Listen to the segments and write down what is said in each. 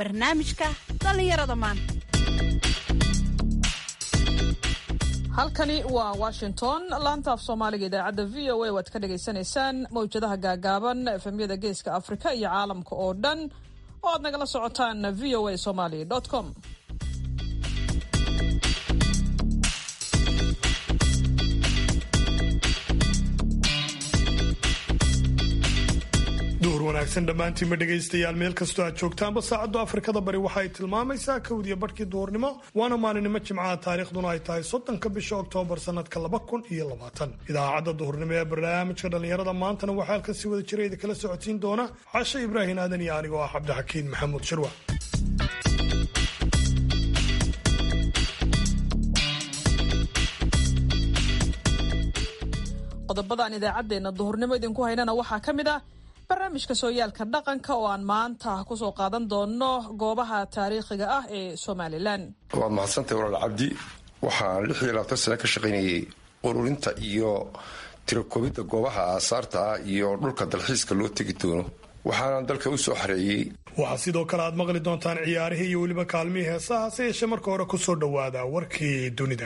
barnaamijka dhallinyarada maanta halkani waa washington laanta af soomaaliga idaacadda v o a waad ka dhagaysanaysaan mawjadaha gaagaaban efemyada geeska afrika iyo caalamka oo dhan oo aad nagala socotaan v o a somaly com duhur wanaagsan dhammaantiinma dhegaystayaal meel kastoo aad joogtaanba saacaddu afrikada bari waxa ay tilmaamaysaa kowdiya barhkii duhurnimo waana maalinimo jimcaha taariikhduna ay tahay soddonka bisha oktoobar sannadka laba kun iyo labaatan idaacadda duhurnimo ee barnaamijka dhallinyarada maantana waxaa halkan si wada jira idin kala socodsiin doona cashe ibraahin aadan iyo anigoo ah cabdixakiin maxamuud shirwa qodobadaan idaacaddeenna duhurnimo idinku haynana waxaa ka mid ah barnaamijka sooyaalka dhaqanka oo aan maanta kusoo qaadan doono goobaha taariikhiga ah ee somalilan waad mahadsantahay walaal cabdi waxaan lix iyo labaatan sano ka shaqaynayay ururinta iyo tirakoobidda goobaha aasaarta ah iyo dhulka dalxiiska loo tegi doono waxaana dalka u soo xareeyey waxaa sidoo kale aad maqli doontaan ciyaarihii iyo weliba kaalmihii heesaha se yeeshee marka hore kusoo dhowaada warkii dunida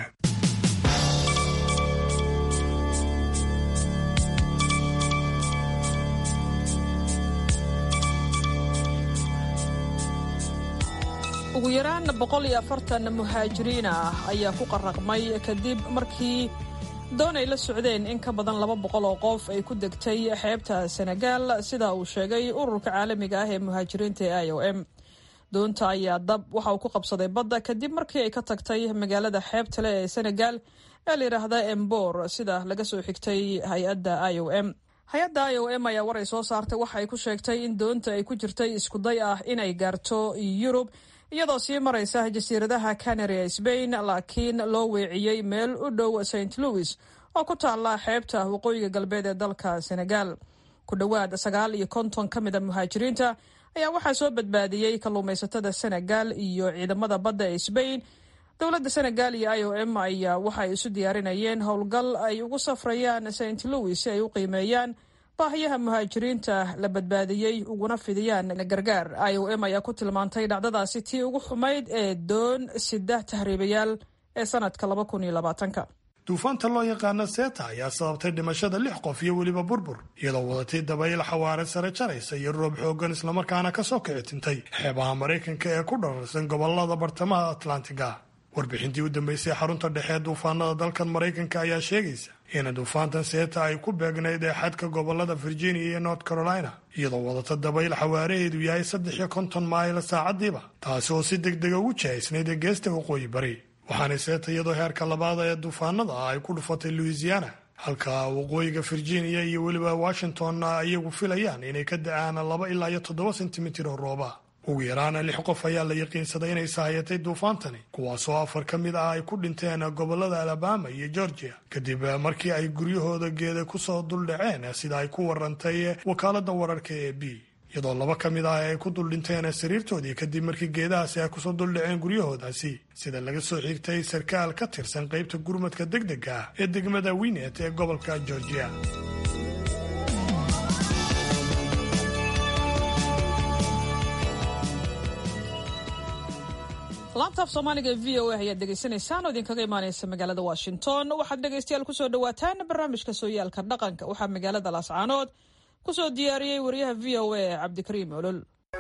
ugu yaraan boqol iyo afartan muhaajiriin ah ayaa ku qaraqmay kadib markii doon ay la socdeen in ka badan laba boqol oo qof ay ku degtay xeebta senegaal sida uu sheegay ururka caalamiga ah ee muhaajiriinta ee i o m doonta ayaa dab waxa uu ku qabsaday badda kadib markii ay ka tagtay magaalada xeebtale ee senegaal ee layidhaahda embor sida laga soo xigtay hay-adda i o m hay-adda i o m ayaa war ay soo saartay waxa ay ku sheegtay in doonta ay ku jirtay iskuday ah inay gaarto yurub iyadoo sii maraysa jasiiradaha canary ee sbain laakiin loo weeciyey meel u dhow st louis oo ku taalla xeebta waqooyiga galbeed ee dalka senegal ku dhowaad sagaal iyo konton ka mida muhaajiriinta ayaa waxaa soo badbaadiyey kalluumaysatada senegal iyo ciidamada badda ee sbain dowladda senegal iyo i o m ayaa waxa ay isu diyaarinayeen howlgal ay ugu safrayaan st louis si ay u qiimeeyaan baahiyaha muhaajiriinta la badbaadiyey uguna fidiyaan gargaar i o m ayaa ku tilmaantay dhacdadaasi tii ugu xumayd ee doon sida tahriibayaal ee sanadka laba kun iyo labaatanka duufaanta loo yaqaana seeta ayaa sababtay dhimashada lix qof iyo weliba burbur iyadoo wadatay dabayl xawaare sare jaraysa iyo roob xoogan islamarkaana kasoo kici tintay xeebaha maraykanka ee ku dhararsan gobolada bartamaha atlantiga warbixintii u dambeysay xarunta dhexe duufaanada dalkan maraykanka ayaa sheegaysa in duufaantan seeta ay ku beegnayd ee xadka gobolada virginia iyo north carolina iyadoo wadata dabayl xawaaraheedu yahay saddex iyo konton mayl saacadiiba taasi oo si deg dega ugu jihaysnayd ee geesta waqooyi bari waxaana seeta iyadoo heerka labaada ee duufaanada ah ay ku dhufatay louisiana halka waqooyiga virginia iyo weliba washingtonna iyagu filayaan inay ka da-aan laba ilaa iyo toddoba sentimitir oo rooba ugu yaraana lix qof ayaa la yaqiinsaday inay sahayatay duufaantani kuwaasoo afar ka mid ah ay ku dhinteen gobolada alabama iyo georgia kadib markii ay guryahooda geeda kusoo duldhaceen sida ay ku warantay wakaalada wararka ee b iyadoo laba ka mid ah ay ku duldhinteen sariirtoodii kadib markii geedahaasi ay kusoo duldhaceen guryahoodaasi sida laga soo xigtay sarkaal ka tirsan qaybta gurmadka degdega ah ee degmada winet ee gobolka georgia laanta af soomaaliga ee v o a ayaad dhegaysanaysaan oo idinkaga imaaneysa magaalada washington waxaad dhegaystayaal kusoo dhawaataan barnaamijka sooyaalka dhaqanka waxaa magaalada laascaanood kusoo diyaariyey wariyaha v o a cabdikariim olol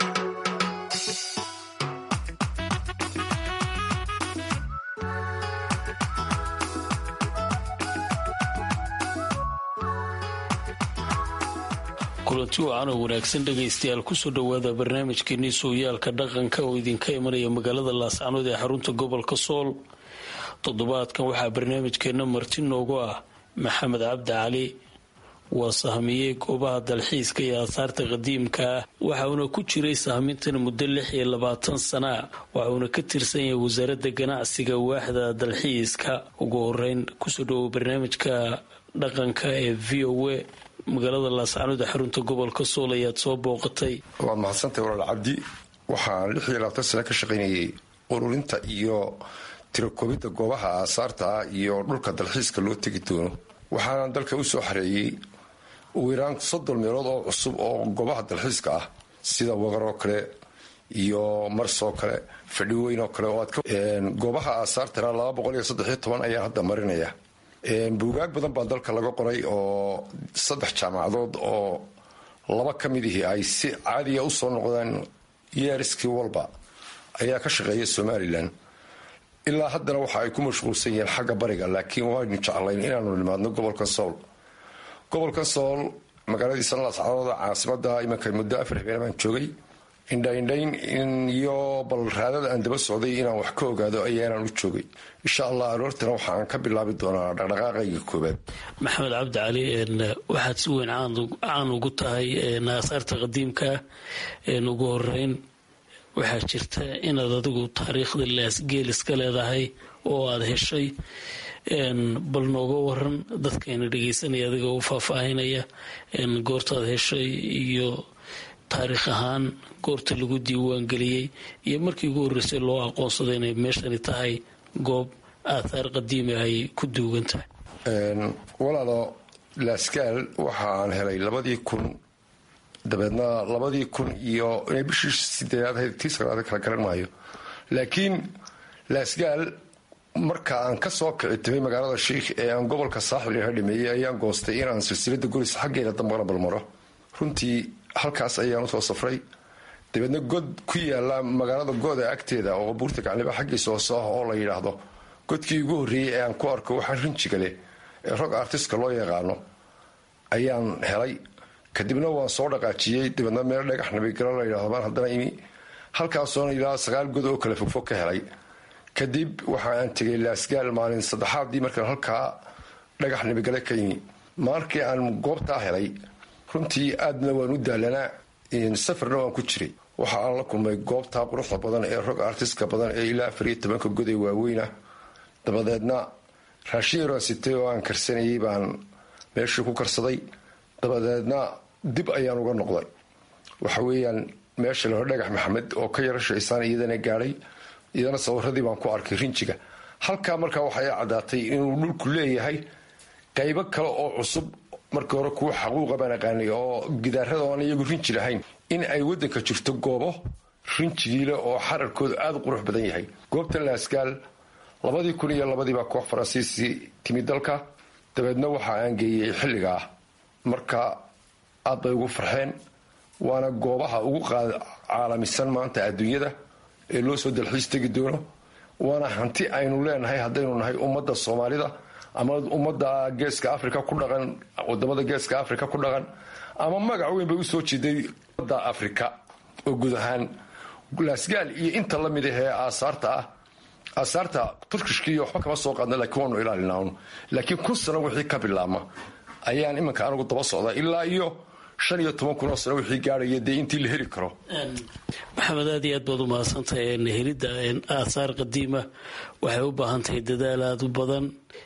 kulanti wacan oo wanaagsan dhegaystayaal kusoo dhowaada barnaamijkeenii sooyaalka dhaqanka oo idinka imanaya magaalada laascanood ee xarunta gobolka sool toddobaadkan waxaa barnaamijkeenna marti noogu ah maxamed cabdi cali waa sahmiyey goobaha dalxiiska iyo aasaarta qadiimka ah waxauna ku jiray sahmintan muddo lix iyo labaatan sana waxauna ka tirsan yahay wasaaradda ganacsiga waaxda dalxiiska ugu horeyn kusoo dhowow barnaamijka dhaqanka ee v o a magaalada laascanood ee xarunta gobolka sool ayaad soo booqatay waad mahadsantahay walaal cabdi waxaan lix iyo labaatan sano ka shaqaynayay ururinta iyo tirakoobidda goobaha aasaarta ah iyo dhulka dalxiiska loo tegi doono waxaana dalka u soo xareeyey ugu yaraan soddon meelood oo cusub oo goobaha dalxiiska ah sida wagar oo kale iyo marsoo kale fadhiweyn oo kale goobaha aasaartana laba boqol iyo saddexiyo toban ayaan hadda marinaya buugaag badan baa dalka laga qoray oo saddex jaamacadood oo laba ka midihii ay si caadiya usoo noqdeen yeeriskii walba ayaa ka shaqeeya somalilan ilaa haddana waxa ay ku mashquulsan yihiin xagga bariga laakiin waynu jeclayn inaanu nimaadno gobolka sool gobolka sool magaaladiisa lascadooda caasimada imanka muddo afar habeen baan joogay indhaindhayn iyo balraadada aan daba socday inaan wax ka ogaado ayaanaan u joogay insha allah aroortana waxaan ka bilaabi doonaa dhaqdhaqaaqayga koobaad maxamed cabdi cali waxaad si weyn caan ugu tahay aasaarta qadiimka ugu horeyn waxaa jirta inaad adigu taariikhda laasgeel iska leedahay oo aad heshay bal nooga waran dadkayna dhegeysanaya adiga u faahfaahinaya goortaad heshay iyo taariikh ahaan goorta lagu diiwaangeliyey iyo markii ugu horreysay loo aqoonsaday inay meeshani tahay goob aathaar qadiimi ay ku duugan tahay walaalo laasgaal waxaan helay labadii kun dabeedna labadii kun iyo inay bishii sideedaad ahayd tii sagaalaad kala garan maayo laakiin laasgaal marka aan ka soo kici timay magaalada shiikh ee aan gobolka saaxil ha dhameeyey ayaan goostay inaan silsilada golis xaggeeda dambana balmaro runtii halkaas ayaan usoo safray dabeedna god ku yaala magaalada gooda agteeda oo buurta gacliba xaggiisa hoose ah oo la yidhaahdo godkii ugu horreeyey ee aan ku arko waxaa rinjiga leh ee rog artiska loo yaqaano ayaan helay kadibna waan soo dhaqaajiyey dabeedna meel dhagax nabigalo la yidhahdo baan haddana imi halkaasoona ilaa sagaal god oo kale fogfog ka helay kadib waxa aan tegay laasgaal maalin saddexaadii markaan halkaa dhagax nabigale ka imi markii aan goobtaa helay runtii aadna waan u daalanaa safarna waan ku jiray waxa aan la kulmay goobtaa quruxda badan ee rog artiska badan ee ilaa afar iyo tobanka god ee waaweynah dabadeedna raashin yaraan sitay oo aan karsanayay baan meeshii ku karsaday dabadeedna dib ayaan uga noqday waxa weeyaan meesha laho dhagax maxamed oo ka yaro shaysaan iyadana gaadhay iyadana sawiradii baan ku arkay rinjiga halkaa markaa waxay caddaatay inuu dhulku leeyahay qaybo kale oo cusub markii hore kuwa xaquuqa baan aqaanay oo gidaarada oan iyagu rinji lahayn in ay wadanka jirto goobo rinjigiile oo xararkoodu aada u qurux badan yahay goobtan laasgaal labadii kun iyo labadiibaa koox faransiisi timi dalka dabeedna waxa aan geeyey xilligaa marka aad bay ugu farxeen waana goobaha ugu caalamisan maanta adduunyada ee loo soo dalxiis tegi doono waana hanti aynu leenahay haddaynu nahay ummadda soomaalida ama ummadda geeska africa ku dhaqan wadamada geeska africa ku dhaqan ama magac weyn bay usoo jeeday ummadda africa oo guud ahaan laasgaal iyo inta lamid ahee aasaarta ah aasaarta turkishkiiyo waxba kama soo qaadna lakiin waanu ilaalinaun laakiin kun sano wixii ka bilaabma ayaan iminka anigu daba socdaa ilaa iyo shan iyo toban kun oo sano wixii gaarhaya dee intii la heli karo maxamed aad iyo aad baad u mahadsantahay helidda aahaar qadiima waxay u baahan tahay dadaal aada u badan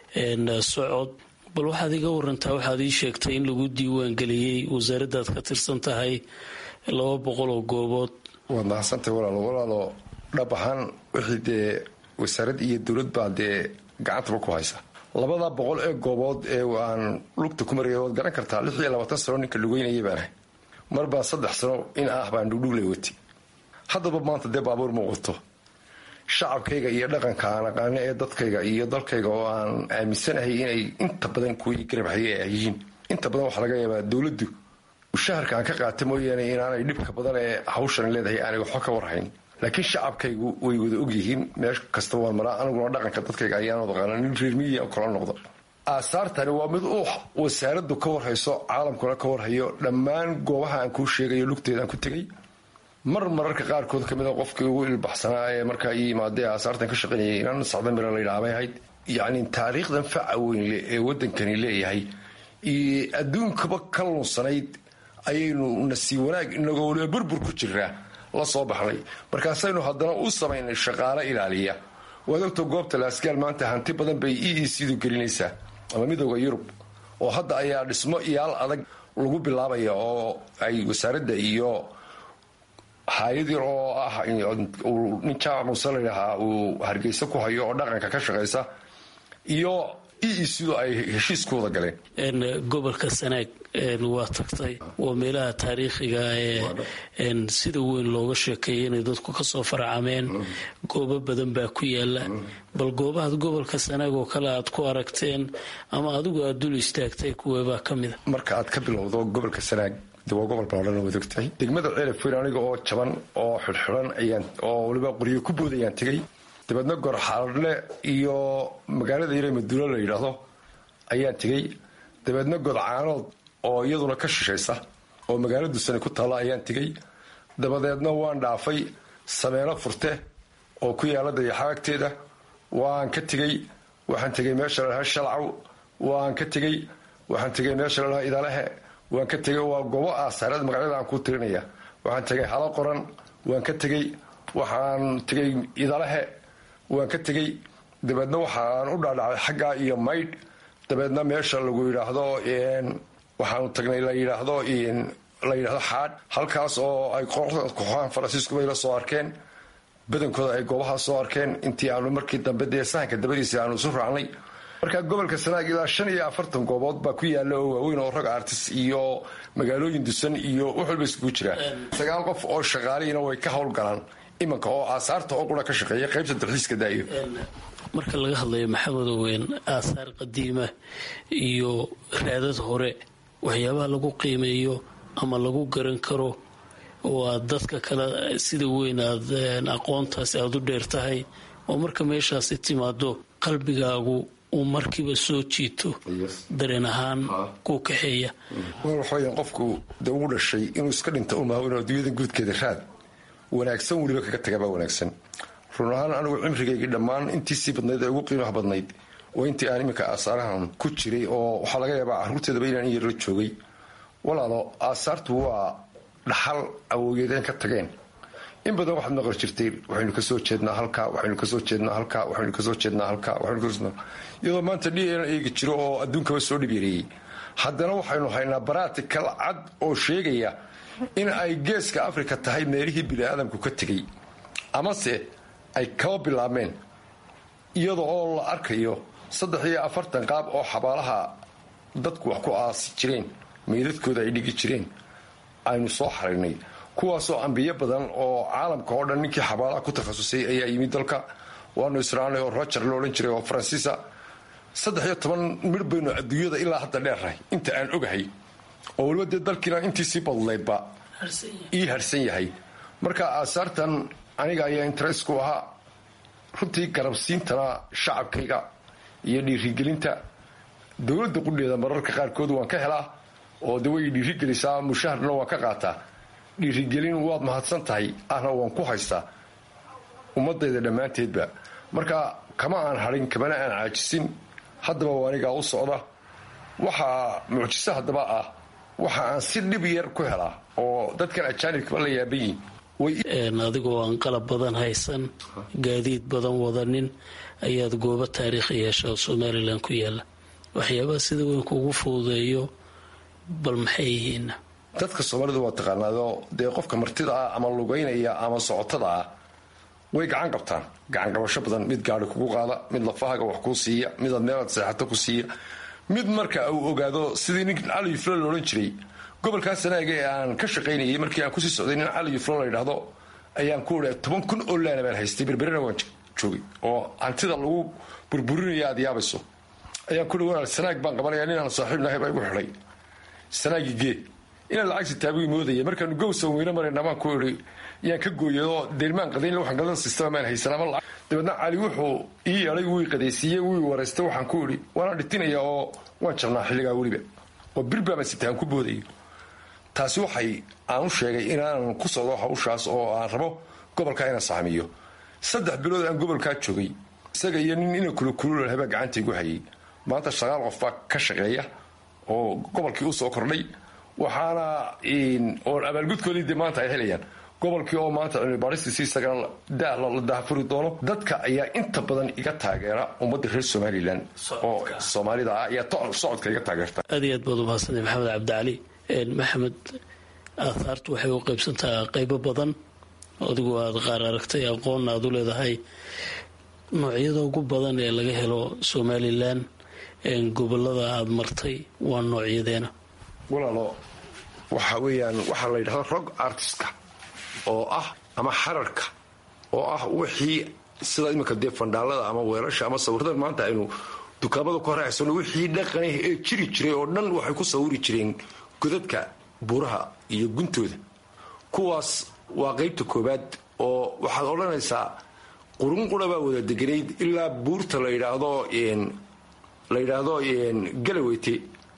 socod bal waxaad iga warantaa waxaad ii sheegtay in lagu diiwaangeliyey wasaaraddaad ka tirsan tahay laba boqol oo goobood waad mahadsantahay walaalo walaalo dhab ahaan wixii dee wasaarad iyo dowlad baa dee gacantaba ku haysa labada boqol ee goobood ee aan lugta ku maraya waad garan kartaa lix iyo labaatan sano ninka lugeynaya baan ahay mar baa saddex sano in ah baan dhugdhuglay wati haddaba maanta dee baabuur ma wato shacabkayga iyo dhaqanka aan aqaano ee dadkayga iyo dalkayga oo aan aaminsanahay inay inta badan kuwii garabhaye ay yihiin inta badan waxaa laga yaabaa dowladdu mushaharka aan ka qaata mooyaane inaanay dhibka badan ee hawshan leedahay aanay waxba ka warhayn laakiin shacabkaygu way wada ogyihiin meel kasta waan maraa aniguna dhaqanka dadkayga ayaan aqaana nin reermiya kala noqda aasaartani waa mid uu wasaaraddu ka warhayso caalamkuna ka warhayo dhammaan goobaha aan kuu sheegayo lugteedaan ku tegay mar mararka qaarkood ka mida qofkii ugu ilbaxsanaa ee markaa ii yimaadee aasaartan ka shaqaynayay inaan sacda mira la yidhaha bay ahayd yacni taariikhdan faca weyn leh ee waddankani leeyahay iyo adduunkaba ka lunsanayd ayaynu nasiib wanaag inagoo waliba burbur ku jiraa la soo baxnay markaasaynu haddana u samaynay shaqaalo ilaaliya waad ogta goobta laasgaal maanta hanti badan bay e e c du gelinaysaa ama midooda yurub oo hadda ayaa dhismo iyaal adag lagu bilaabaya oo ay wasaaradda iyo hay-ad yar oo ah nin jaamac muuse ladhahaa uu hargeysa ku hayo oo dhaqanka ka shaqaysa iyo e sidoo ay heshiis ku wada galeen gobolka sanaag waa tagtay waa meelaha taariikhiga ee sida weyn looga sheekeeya inay dadku kasoo farcameen goobo badan baa ku yaala bal goobahaad gobolka sanaag oo kale aad ku aragteen ama adigu aad dul istaagtay kuweebaa ka mida marka aad ka bilowdo gobolka sanaag de waa gobol baladhan waad ogtahay degmada ceelafweyn aniga oo jaban oo xidhxidhan ayaan oo waliba qoryo ku bood ayaan tegey dabeedna gorxaadle iyo magaalada yare maduulo la yidhaahdo ayaan tegey dabeedna godcaanood oo iyaduna ka shishaysa oo magaalo dusani ku taalla ayaan tegey dabadeedna waan dhaafay sameelo furte oo ku yaala dayaxaagteeda waan ka tegey waxaan tegey meesha lalahaa shalcaw waan ka tegey waxaan tegey meesha lalahaa idalehe waan ka tegey waa goobo aasaareed magacyada aan ku tirinaya waxaan tegey halo qoran waan ka tegey waxaan tegey idalehe waan ka tegey dabeedna waxaan u dhaadhacay xaggaa iyo maydh dabeedna meesha lagu yidhaahdo waxaanu tagnay la yidhaahdo la yidhaahdo xaadh halkaas oo ay kooxahan faransiiskuba la soo arkeen badankooda ay goobaha soo arkeen intii aanu markii dambe dee sahanka dabadiisa aanu isu raacnay marka gobolka sanaag ilaa shan iyo afartan goobood baa ku yaala oo waaweyn oo rag artis iyo magaalooyin dusan iyo wax walba iskugu jiraa sagaal qof oo shaqaalihiina way ka howlgalaan imanka oo aasaarta oo qura ka shaqeeya qaybta dalxiiska daayo marka laga hadlayo maxamed oweyn aasaar qadiima iyo raadad hore waxyaabaha lagu qiimeeyo ama lagu garan karo oo aad dadka kale sida weyn aad aqoontaasi aada u dheer tahay oo marka meeshaasi timaado qalbigaagu uu markiiba soo jiito dareen ahaan ku kaxeeya waxaweya qofku de ugu dhashay inuu iska dhinta umaha inuu adduunyada guudkeeda raad wanaagsan weliba kaga tagabaa wanaagsan run ahaan anigu cimrigaygii dhammaan intiisii badnayd ee ugu qiimaha badnayd waa intii aan iminka aasaarahan ku jiray oo waxaa laga yaabaa carruurteedaba inaan in yarla joogay walaalo aasaartu waa dhaxal awoogeedeen ka tageen in badan waxaad maqal jirtay waxaynu kasoo jeednaa halka waxaynu kasoo jeednaa halka waxaynu kasoo jeednaa halka waxaynu iyadoo maanta d n eegi jiro oo adduunkaba soo dhib yareeyey haddana waxaynu haynaa baratikal cad oo sheegaya in ay geeska afrika tahay meelihii bini-aadamku ka tegay amase ay kaba bilaabmeen iyada oo la arkayo saddex iyo afartan qaab oo xabaalaha dadku wax ku aasi jireen meydadkooda ay dhigi jireen aynu soo xaraynay kuwaasoo ambiyo badan oo caalamka oo dhan ninkii xabaalaha ku takhasusay ayaa yimid dalka waanu israacnay oo roger lo odhan jiray oo faransiisa saddex iyo toban midh baynu adduunyada ilaa hadda dheernahay inta aan ogahay oo weliba dee dalkiina intiisii badlaydba ii harsan yahay marka aasaartan aniga ayaa interest ku ahaa runtii garabsiintana shacabkayga iyo dhiirigelinta dowladda qudheeda mararka qaarkood waan ka helaa oo de way dhiirigelisaa mushaharna waan ka qaataa dhiirigelin waad mahadsan tahay ahna waan ku haystaa ummadayda dhammaanteedba marka kama aan hadhin kamana aan caajisin haddaba waa anigaa u socda waxaa mucjiso haddaba ah waxa aan si dhib yar ku helaa oo dadkan ajaanibkaba la yaaban yihin adigoo aan qalab badan haysan gaadiid badan wadanin ayaad goobo taariikhi yeesha oo somalilan ku yaala waxyaabaha sida weyn kuugu fududeeyo bal maxay yihiin dadka soomaalidu waa taqaanaado dee qofka martida ah ama lugaynaya ama socotada ah way gacan qabtaan gacan qabasho badan mid gaari kugu qaada mid lafahaga wax kuu siiya midaad meelaad seexato ku siiya mid marka uu ogaado sidii nin cali yuflo la odhan jiray gobolkaa sanaaga ee aan ka shaqaynayay markii aan kusii socday nin cali yuflo la yidhaahdo ayaan ku idha toban kun oo laana baan haystay berberina waan joogay oo hantida lagu burburinaya aad yaabayso ayaan ku hi sanaag baan qabanaya nin aan saaxiib nahay baa igu xidhay sanaagi gee inaan lacag sitaabigu moodaya markaanu gowsan weyne marayna baan ku idhi yaan ka gooyadoo deelmaan qadayn waxaan gadan sistema maan haysan ama lacag dabeedna cali wuxuu ii yeedhay wii qadaysiiyey wii waraystay waxaan ku idhi waanaan dhitinaya oo waan jabnaa xilligaa weliba oo birbaama sitaan ku boodayo taasi waxay aan u sheegay inaanan ku socdo hawshaas oo aan rabo gobolkaa inaan saamiyo saddex bilood aan gobolkaa joogay isaga iyo nin ina kulukululalhabaa gacanta igu hayay maanta shaqaal qof baa ka shaqeeya oo gobolkii u soo kordhay waxaana oo abaalgudkoodii de maanta ay helayaan gobolkii oo maanta cilmibaaristiisi isagana daah la daahfuri doono dadka ayaa inta badan iga taageera ummadda reer somalilan oo soomaalida ah ayaa socodka iga taageerta aad iyo aad baad umahadsantay maxamed cabdicali maxamed aathaartu waxay u qaybsantaha qaybo badan adigu aad qaar aragtay aqoonna aad u leedahay noocyada ugu badan ee laga helo somalilan gobolada aada martay waa noocyadeena walaalo waxa weeyaan waxaa la yidhahda rog artistka oo ah ama xararka oo ah wixii sida iminka dee fandhaalada ama weelasha ama sawirada maanta aynu dukaamada ku horeysano wixii dhaqanah ee jiri jiray oo dhan waxay ku sawiri jireen godadka buuraha iyo guntooda kuwaas waa qaybta koobaad oo waxaad odhanaysaa qurun qura baa wada deganayd ilaa buurta la yidhaahdo la yidhaahdo galaweyte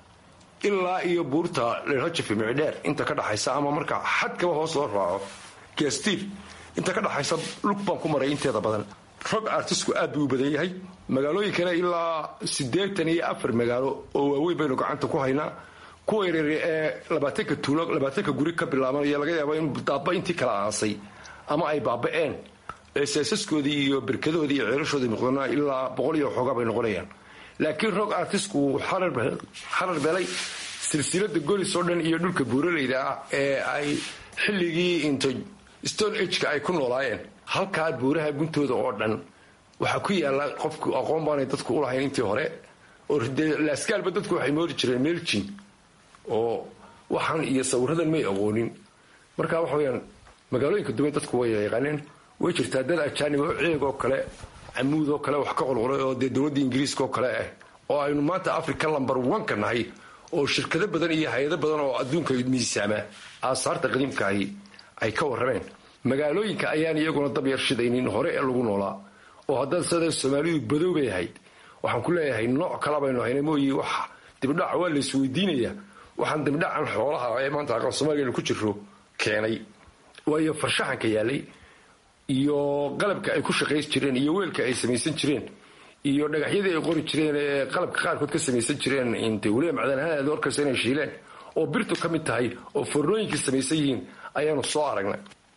ilaa iyo buurta rajafi micdheer inta ka dhaxaysa ama marka xadkaba hoos loo raaco gastiir inta ka dhaxaysa lug baan ku maray inteeda badan rog artisku aad buu u badan yahay magaalooyinkana ilaa siddeetan iyo afar magaalo oo waaweyn baynu gacanta ku haynaa kuwa yareere ee labaatanka tuulo labaatanka guri ka bilaabanaya laga yaaba in daaba intii kala aasay ama ay baaba'een ee seesaskoodii iyo berkadahoodii iyo ceelashoodii muqdana ilaa boqol iyo xoogaa bay noqonayaan laakiin rog artisku wuu xarar belay silsilada golis oo dhan iyo dhulka buuraleyda ah ee ay xilligii into stone ageka ay ku noolaayeen halkaa buuraha guntooda oo dhan waxaa ku yaala qofku aqoon baanay dadku ulahayn intii hore oo laaskaalba dadku waxay moodi jireen meeljin oo waxaan iyo sawiradan may aqoonin marka waxa weyaan magaalooyinka duwan dadku way yaqaaneen way jirtaa dad ajaanib oo ceeg oo kale camuud oo kale wax ka qolqolay oo dee dowladda ingiriiska oo kale ah oo aynu maanta africa lamber oneka nahay oo shirkado badan iyo hay-ado badan oo adduunka miisaama aasaarta qadiimkaahi ay ka warrameen magaalooyinka ayaan iyaguna dab yar shidaynin hore ee lagu noolaa oo haddaad sada soomaalidu badow bay ahayd waxaan ku leeyahay nooc kala baynu hayna mooyi wax dibdhaca waa lays weydiinayaa waxaan dibdhacan xoolaha ee maanta aqal soomaaliyanu ku jiro keenay waayo farshaxanka yaalay iyo qalabka ay ku shaqays jireen iyo weelka ay samaysan jireen iyo dhagaxyadii ay qori jireen ee qalabka qaarkood ka samaysan jireen int weliba macdanahaan aad orkaysa inay shiileen oo birtu ka mid tahay oo fornooyinkii samaysan yihiin ayaanu soo aragnay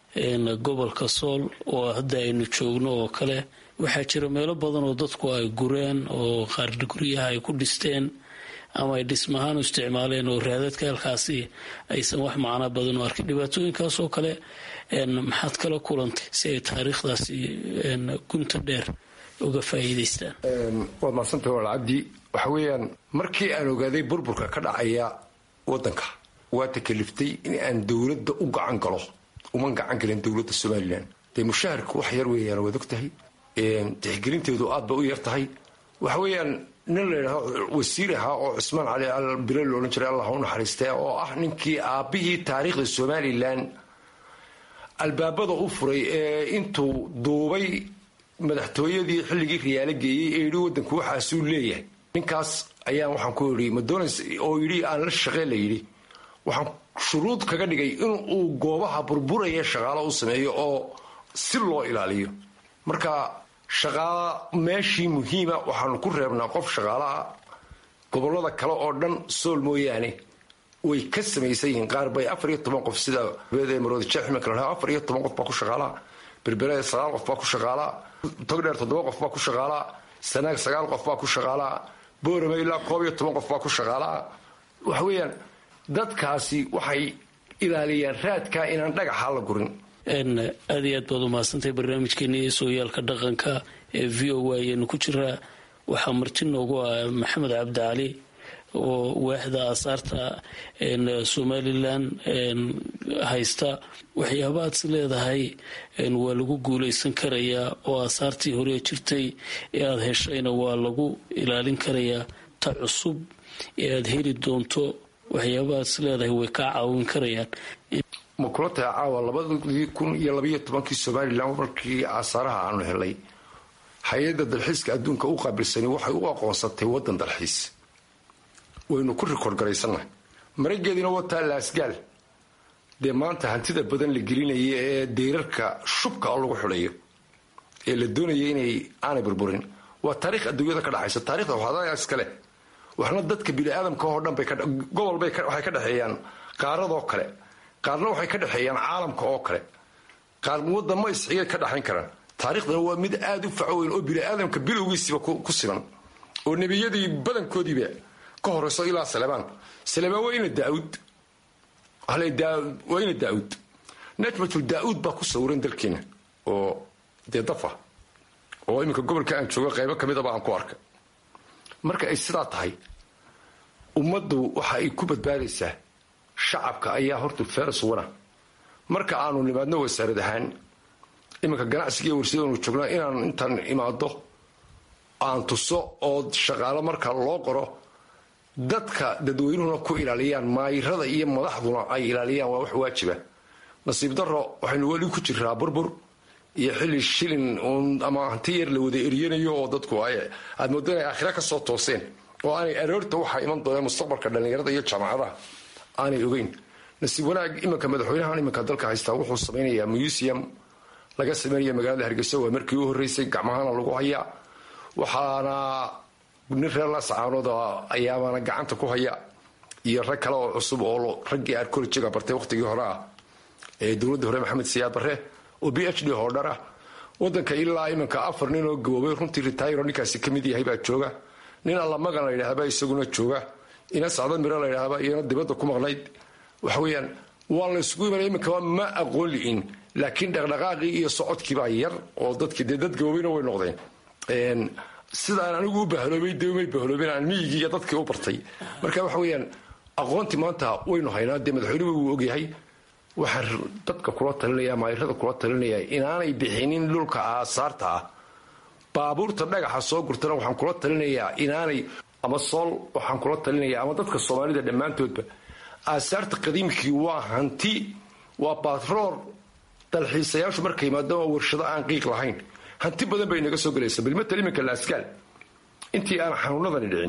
gobolka sool oo hadda aynu joogno oo kale waxaa jira meelo badan oo dadku ay gureen oo qaar guryaha ay ku dhisteen ama ay dhismahaan u isticmaaleen oo raadadka halkaasi aysan wax macno badan u arkin dhibaatooyinkaas oo kale maxaad kala kulantay si ay taariikhdaasi gunta dheer uga faa'iidaystaan waad mahadsantah walaal cabdi waxa weeyaan markii aan ogaaday burburka ka dhacaya waddanka waa takaliftay in aan dowladda u gacan galo uma gacan galin dowladda somalilan dee mushaharku wax yar weeyaan waad og tahay tixgelinteedu aad bay u yar tahay waxa weeyaan nin la yidhaahdo wasiir ahaa oo cismaan cali al bile loodhan jiray allah u naxariistee oo ah ninkii aabbihii taariikhda somalilan albaabada u furay ee intuu duubay madaxtooyadii xilligii riyaalo geeyey ee yidhi waddanku waxaasuu leeyahay ninkaas ayaan waxaan ku yidhi madonas oo yidhi aan la shaqee la yidhi waxaan shuruud kaga dhigay inuu goobaha burburaya shaqaalo u sameeyo oo si loo ilaaliyo marka shaqaala meeshii muhiima waxaanu ku reebnaa qof shaqaalaha gobolada kale oo dhan sool mooyaane way ka samaysan yihiin qaar bay afar iyo toban qof sida maroodijeeximika la afar iyo toban qof baa ku shaqaalaa berbere sagaal qof baa ku shaqaalaa togdheer toddoba qof baa ku shaqaalaa sanaag sagaal qof baa ku shaqaalaa boorame ilaa koob iyo toban qof baa ku shaqaalaa waxa weeyaan dadkaasi waxay ilaaliyaan raadkaa inaan dhagaxa la gurin aad iyo aad baad umahadsantahay barnaamijkeeni sooyaalka dhaqanka ee v o a ayaynu ku jiraa waxaa marti noogu ah maxamed cabdi cali oo waaxda aasaarta somalilan haysta waxyaabaad is leedahay waa lagu guuleysan karayaa oo aasaartii hore jirtay ee aada heshayna waa lagu ilaalin karayaa ta cusub ee aada heli doonto waxyaabaad is leedahay way kaa caawin karayaan ma kula tahay caawa labadii kun iyo labaiyo tobankii somalilan markii aasaaraha aanu helay hay-adda dalxiiska adduunka u qaabilsani waxay u aqoonsatay waddan dalxiis waynu ku rikoord garaysannahay marageediina wataa laasgaal dee maanta hantida badan la gelinaya ee deyrarka shubka oo lagu xidhayo ee la doonaya inay aanay burburin waa taariikh adduunyada ka dhaxaysa taarikhda waxaadayaa iskale waxna dadka bini-aadamka oo dhan bay gobol bay waxay ka dhexeeyaan qaaradoo kale qaarna waxay ka dhexeeyaan caalamka oo kale qaar wadamo isxigay ka dhaxayn karaan taarikhdana waa mid aada u facweyn oo bini-aadamka bilowgiisiba ku siban oo nebiyadii badankoodiiba ka horeyso ilaa salebaan salebaan waa ina daauud waa ina daauud najmatul daauud baa ku sawiran dalkeena oo dee dafa oo iminka gobolka aan joogo qaybo kamidaba aan ku arkay marka ay sidaa tahay ummaddu waxa ay ku badbaadaysaa shacabka ayaa horta feres wana marka aanu nimaadno wasaarad ahaan iminka ganacsiga iyo warshadaanu joognaa inaan intaan imaado aan tuso oo shaqaalo marka loo qoro dadka dadweynuhuna ku ilaaliyaan maayirada iyo madaxduna ay ilaaliyaan waa wax waajiba nasiib daro waxaynu weli ku jiraa burbur iyo xilli shilin ama hanti yar la wada eryanayo oo dadku aad moodo inay aakhira ka soo tooseen oo aanay aroorta waxaa iman dooneen mustaqbalka dhallinyarada iyo jaamacadaha aanay ogeyn nasiib wanaag iminka madaxweynahan iminka dalka haystaa wuxuu samaynayaa museum laga sameynaya magaalada hargeysa waa markii u horreysay gacmahana lagu hayaa waxaana nin reer laascaanood ayaabana gacanta ku haya iyo rag kale oo cusub oo raggii arkoljiga bartay wakhtigii hore ah ee dowladda hore maxamed siyaad barre oo b h d hoodhar ah wadanka ilaa iminka afar nin oo gaboobay runtii ritayro ninkaasi ka mid yahay baa jooga nin allamagan la yidhaahba isaguna jooga ina sacda miro la yidhaahba iyana dibadda ku maqnayd waxa weeyaan waa la isugu imanaya iminka ma aqoon li'in laakiin dhaqdhaqaaqii iyo socodkiibaa yar oo dadkii dee dad gaboobayna way noqdeen sidaan anigu u bahaloobay de may bahaloobeen aan miyigii iyo dadkii u bartay marka waxa weeyaan aqoontii maanta waynu haynaa dee madaxweynuhu wuu ogyahay waxaan dadka kula talinaya maayirada kula talinaya inaanay bixinin dhulka aasaarta ah baabuurta dhagaxa soo gurtana waxaan kula talinayaa inaanay ama sool waxaan kula talinaya ama dadka soomaalida dhammaantoodba aasaarta qadiimkii waa hanti waa batroor dalxiisayaashu markay yimaadaan waa warshado aan qiiq lahayn hanti badan bay naga soo gelaysa bilmatal iminka laaskaal intii aan xanuunadani dhicin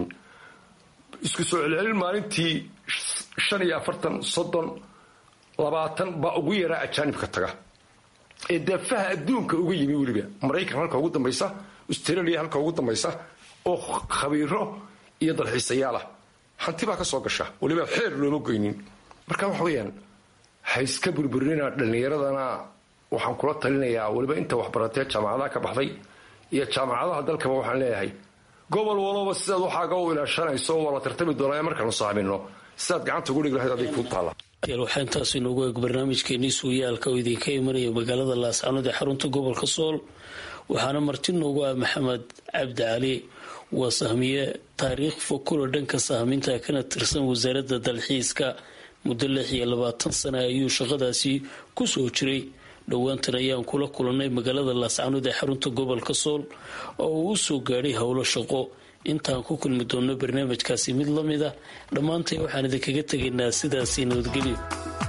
isku soo celcelin maalintii shan iyo afartan soddon labaatan baa ugu yaraa ajaanibka taga ee daafaha adduunka uga yimi weliba maraykan halka ugu dambaysa australia halka ugu dambaysa oo khabiiro iyo dalxiisayaalah hanti baa ka soo gasha weliba xeer looma goynin marka waxa weyaan ha iska burburinina dhallinyaradana waxaan kula talinayaa weliba inta waxbaratee jaamacadaha ka baxday iyo jaamacadaha dalkaba waxaan leeyahay gobol walaba sidaad waxaaga u ilaashanayso waa la tartami doonaa markaanu saamino sidaad gacanta ugu dhig lahayd adig kuu taala waxaa intaas inoogu eeg barnaamijkeenii suuyaalka oo idinka imanaya magaalada laascanood ee xarunta gobolka sool waxaana marti noogu ah maxamed cabdi cali waa sahmiye taariikh fokulo dhanka sahminta kana tirsan wasaaradda dalxiiska muddo lix iyo labaatan sana ayuu shaqadaasi kusoo jiray dhowaantan ayaan kula kulannay magaalada laascanood ee xarunta gobolka sool oo uu u soo gaadhay howlo shaqo intaan ku kulmi doonno barnaamijkaasi mid la mid ah dhammaantay waxaan idinkaga tegaynaa sidaasi nabadgelyo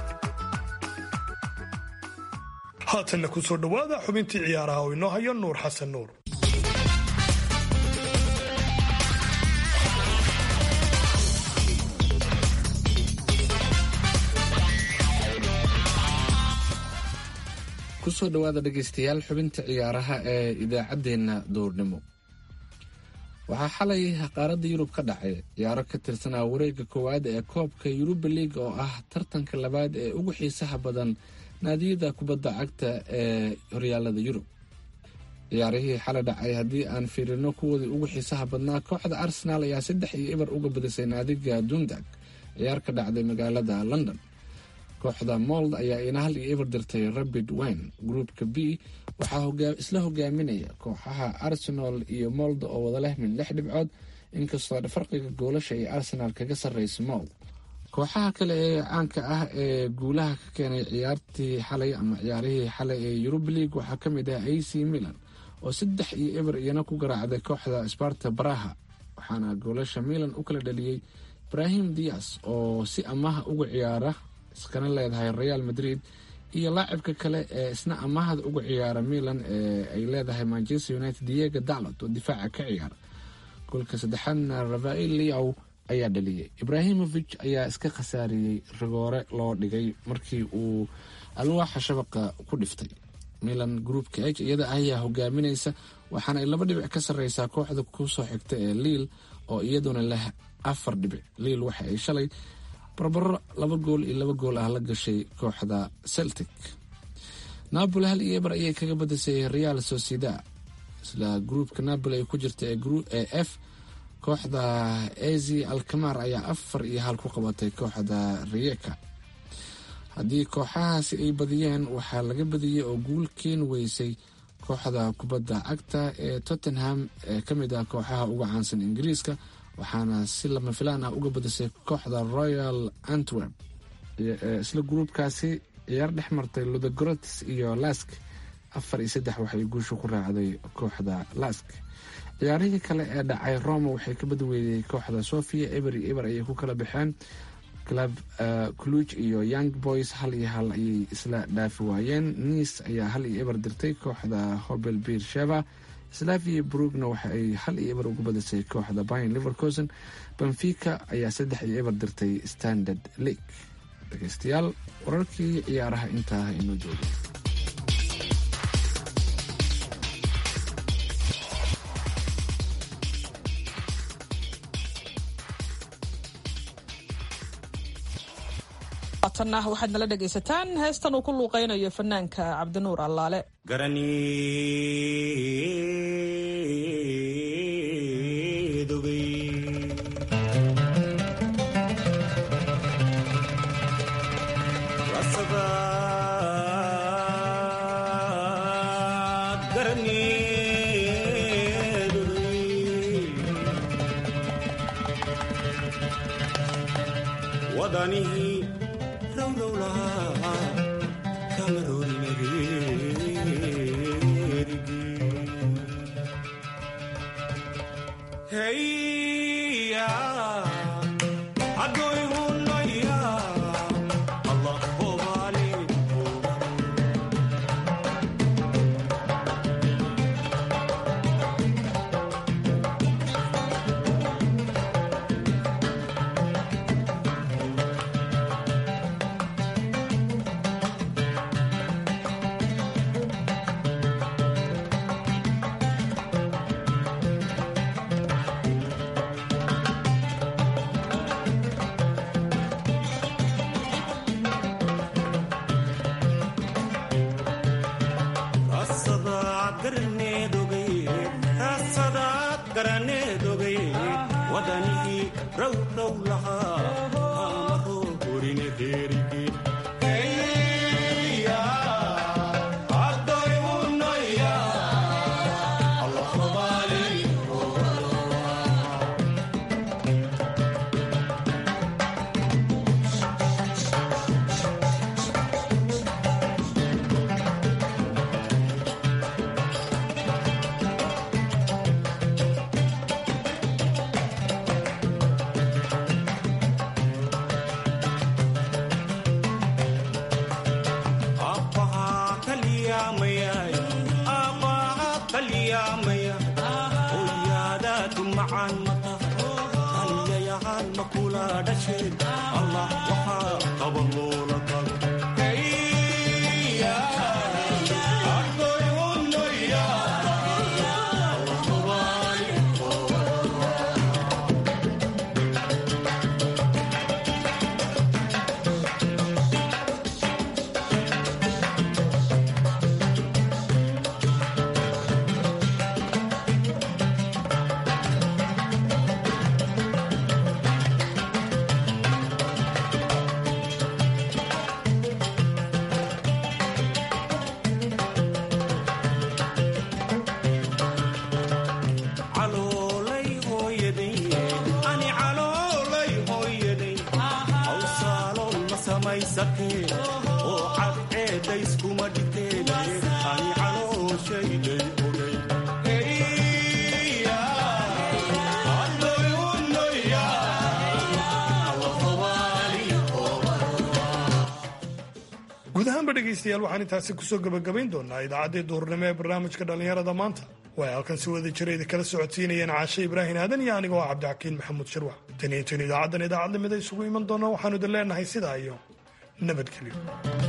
haatanna ku soo dhowaada xubintii ciyaaraha oo inoo hayo nuur xasan nuur kusoo dhowaada dhegaystayaal xubinta ciyaaraha ee idaacaddeenna duurnimo waxaa xalay qaaradda yurub ka dhacay ciyaaro ka tirsanaa wareegga koowaad ee koobka yuruba liig oo ah tartanka labaad ee ugu xiisaha badan naadiyada kubadda cagta ee horyaalada yurub ciyaarihii xalay dhacay haddii aan fiirino kuwoodii ugu xiisaha badnaa kooxda arsenaal ayaa saddex iyo ibar uga badisay naadiga dundag ciyaar ka dhacday magaalada london kooxda mold ayaa ina hal iyo ibar dirtay rabid wine groupka b waxaa isla hogaaminaya kooxaha arsenal iyo mold oo wada leh min lix dhibcood inkastoo farqiga goolasha ay arsenal kaga sarreysa mold kooxaha kale ee caanka ah ee guulaha ka keenay ciyaartii xalay ama ciyaarihii xalay ee yuruba league waxaa ka mid ah a c milan oo saddex iyo ibar iyana ku garaacday kooxda sparta baraha waxaana goolasha milan u kala dhaliyey ibrahim dias oo si amaha uga ciyaara iskana leedahay real madrid iyo laacibka kale ee isna amahada uga ciyaara milan ee ay leedahay manchester united diego dalot oo difaaca ka ciyaara goolka saddexaadna rafael liaw ayaa dhaliyey ibrahimovic ayaa iska khasaariyey rigoore loo dhigay markii uu alwaaxa shabaqa ku dhiftay milan groupka h iyada ayaa hogaaminaysa waxaana ay laba dhibic ka sarreysaa kooxda kusoo xigta ee liil oo iyaduna leh afar dhibic liil waxa ay shalay barbaro laba gool iyo laba gool ah la gashay kooxda celtic napoli hal iyo ebar ayay kaga badisay real socieda isla gruupka napoli ay ku jirta ee f kooxda ezi alkamar ayaa afar iyo hal ku qabatay kooxda riyeka haddii kooxahaasi ay badiyeen waxaa laga badiyey oo guul keeni weysay kooxda kubadda cagta ee tottenham ee ka mid ah kooxaha uga caansan ingiriiska waxaana si lama filaan ah uga badisay kooxda royal antwerp isla gruubkaasi ciyaar dhex martay ludogorots iyo lask afar iyo saddex waxay guusha ku raacday kooxda lask ciyaarihii kale ee dhacay roma waxay ka badweydey kooxda sofia eber iyo eber ayay ku kala baxeen club cluj iyo young boys hal iyo hal ayay isla dhaafi waayeen nice ayaa hal iyo eber dirtay kooxda hobel bir sheva slavia brugna waxa ay hal iyo eber ugu badisay kooxda bayn livercosen benfica ayaa saddex iyo eber dirtay standard league dhegeystayaal wararkii ciyaaraha intaa inoo jooga haatanna waxaad nala dhegaysataan heestan uu ku luuqaynayo fanaanka cabdinuur allaale guud ahaanba dhegaystayaal waxaan intaasi kusoo gebagabayn doonaa idaacaddii duhurnimo ee barnaamijka dhallinyarada maanta way halkan si wada jirayda kala socodsiinayeen caashe ibraahin aadan iyo anigoo ah cabdixakiin maxamuud shirwax taniyo tin idaacaddan idaacad lamida isugu iman doona waxaanu idin leenahay sidaa iyo nabadgelyo